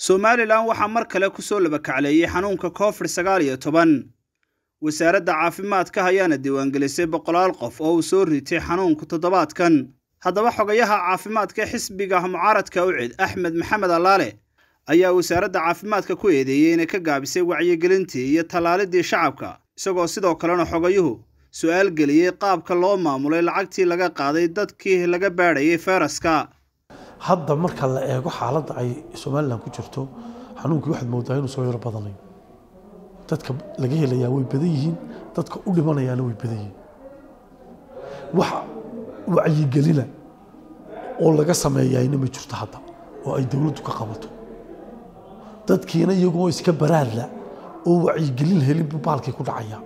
somalilan waxaa mar kale ku soo labakacleeyey xanuunka covid sagaal iyo toban wasaaradda caafimaadka ayaana diiwaangelisay boqolaal qof oo uu soo ritay xanuunku toddobaadkan haddaba xogayaha caafimaadka xisbiga mucaaradka ucid axmed maxamed allaale ayaa wasaaradda caafimaadka ku eedeeyey inay ka gaabisay wacyigelintii iyo tallaalidii shacabka isagoo sidoo kalena xogayuhu su-aal geliyey qaabka loo maamulay lacagtii laga qaaday dadkii laga baadhayay feyraska hadda marka la eego xaaladda ay somalilan ku jirto xanuunkii waxaad moodaa inuu soo yaro badanayo dadka laga helayaa way badan yihiin dadka u dhimanayaana way badan yihiin wax wacyigelina oo laga sameeyayna ma jirto hadda oo ay dowladdu ka qabato dadkiina iyagoo iska baraarla oo wacyigelin helin buu baalkii ku dhacaya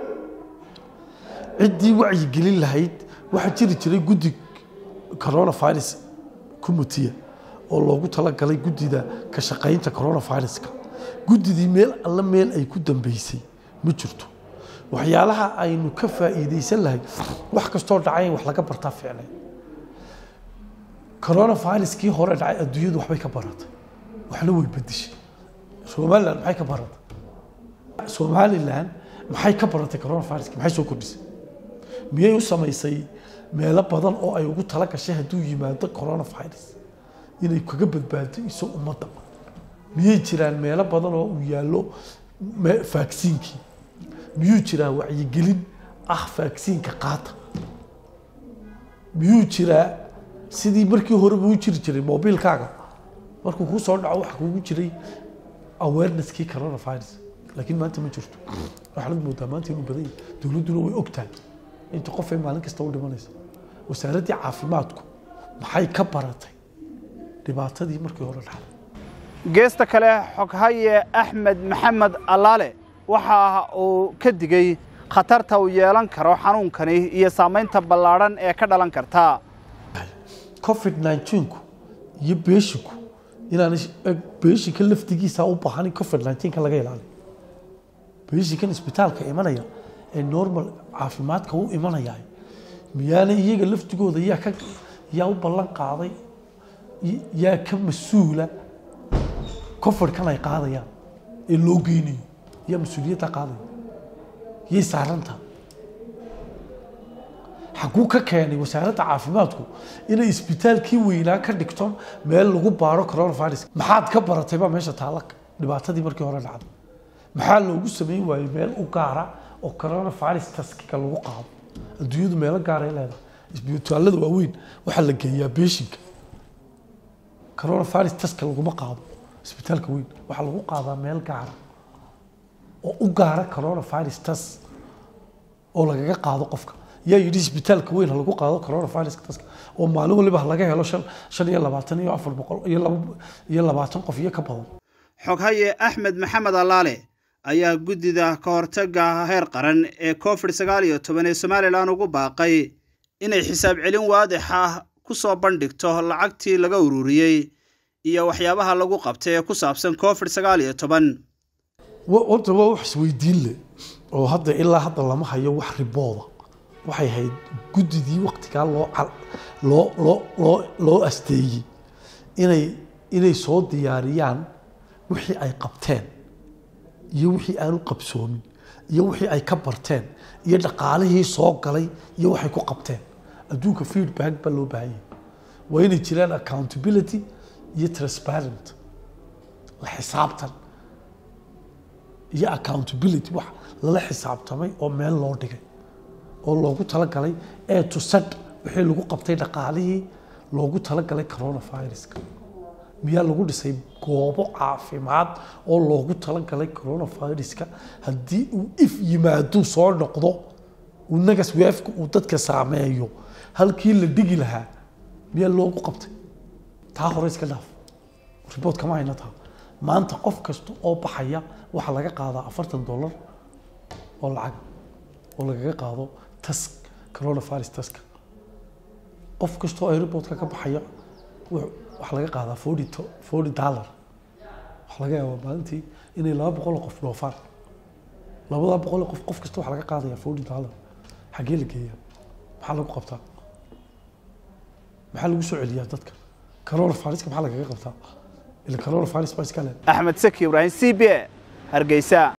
ciddii wacyigelin lahayd waxaa jiri jiray guddi coronavirus commitee oo loogu talagalay guddida ka shaqaynta coronaviruska guddidii meel alla meel ay ku dambeysay ma jirto waxyaalaha aynu ka faa'iidaysan lahay wax kastoo dhacay in wax laga bartaa ficnay coronaviruskii hore dhacay adduunyadu waxbay ka baratay waxna way bedeshay somaliland maxay ka baratay somaliland maxay ka baratay coronaviruski maxay soo kordhisay miyay u samaysay meelo badan oo ay ugu tala gashay hadduu yimaado coronavirus inay kaga badbaado iso ummadda miyay jiraan meelo badan oo uu yaallo vaksiinkii miyuu jiraa wacyigelin ah vaksiinka qaata miyuu jiraa sidii markii horeba u jiri jiray mobiilkaaga markuu kuu soo dhaco waxa kugu jiray awareneskii coronavirus laakiin maanta ma jirto waxaad moodaa maanta inuu badan yahay dowladduna way ogtahay inta qof ay maalin kasta u dhimanaysa wasaaraddii caafimaadku maxay ka baratay dhibaatadii markii hore dhacday geesta kale xoghaye axmed maxamed allaale waxa uu ka digay khatarta uu yeelan karo xanuunkani iyo saamaynta ballaadhan ee ka dhalan karta covid 19ku iyo beeshinku inaan beeshinka laftigiisa u baahan covid 19ka laga ilaaliyo beeshinkan isbitaalka imanaya ee normal caafimaadka u imanaya miyaana iyaga laftigooda yaa ka yaa u ballan qaaday yaa ka mas-uula covidkan ay qaadayaan ee loo geynayo yaa mas-uuliyadda qaadaya yay saaranta xaguu ka keenay wasaaradda caafimaadku inay isbitaalkii weynaa ka dhigto meel lagu baaro coronavirus maxaad ka baratay baa meesha taalla dhibaatadii markii hore dhacday maxaa loogu samayn waayey meel u gaara oo coronavirus taskiga lagu qaado adduunyadu meelo gaaray leedahay isbitaalada waaweyn waxaa la geeyaa beeshinka coronavirus taska laguma qaado isbitaalka weyn waxaa lagu qaadaa meel gaara oo u gaara coronavirus tas oo lagaga qaado qofka yaa yidhi isbitaalka weyn ha lagu qaado coronavirus taska oo maalin waliba ha laga helo shan shan iyo labaatan iyo afar boqol iyo laba iyo labaatan qof iyo ka badan xoghaye axmed maxamed allaale ayaa guddida ka hortagga heer qaran ee covid sagaal iyo toban ee somalilan ugu baaqay inay xisaab celin waadix ah ku soo bandhigto lacagtii laga ururiyey iyo waxyaabaha lagu qabtay ee ku saabsan covid sagaal iyo toban horta waa wax isweydiin leh oo hadda ilaa hadda lama hayo wax ribooda waxay ahayd guddidii waktigaa loo loo loo loo loo asteeyey inay inay soo diyaariyaan wixii ay qabteen iyo wixii aanu qabsoomin iyo wixii ay ka barteen iyo dhaqaalihii soo galay iyo waxay ku qabteen adduunka feedback baa loo baahan yahay waa inay jiraan accountability iyo transparent la xisaabtan iyo accountability wax lala xisaabtamay oo meel loo dhigay oo loogu talagalay ee to sad wixii lagu qabtay dhaqaalihii loogu talagalay coronaviruska miyaa lagu dhisay goobo caafimaad oo loogu talagalay coronaviruska haddii uu if yimaado soo noqdo uu nagas weefka uu dadka saameeyo halkii la dhigi lahaa miyaa loogu qabtay taa hore iska dhaaf ribood kama hayna taa maanta qof kasta oo baxaya waxaa laga qaadaa afartan dollar oo lacag oo lagaga qaado tas coronavirus taska qof kasta oo airportka ka baxaya waxaa laga qaadaa forty forty dollar waxaa laga yaabaa maalintii inay laba boqol oo qof dhoofaan labadaa boqol oo qof qof kasta waxaa laga qaadayaa forty dollar xaggee la geeyaa maxaa lagu qabtaa maxaa lagu soo celiyaa dadka coronaviruska maxaa lagaga qabtaa ila coronavirus baa iska leh axmed saki ibraahim c b a hargeysa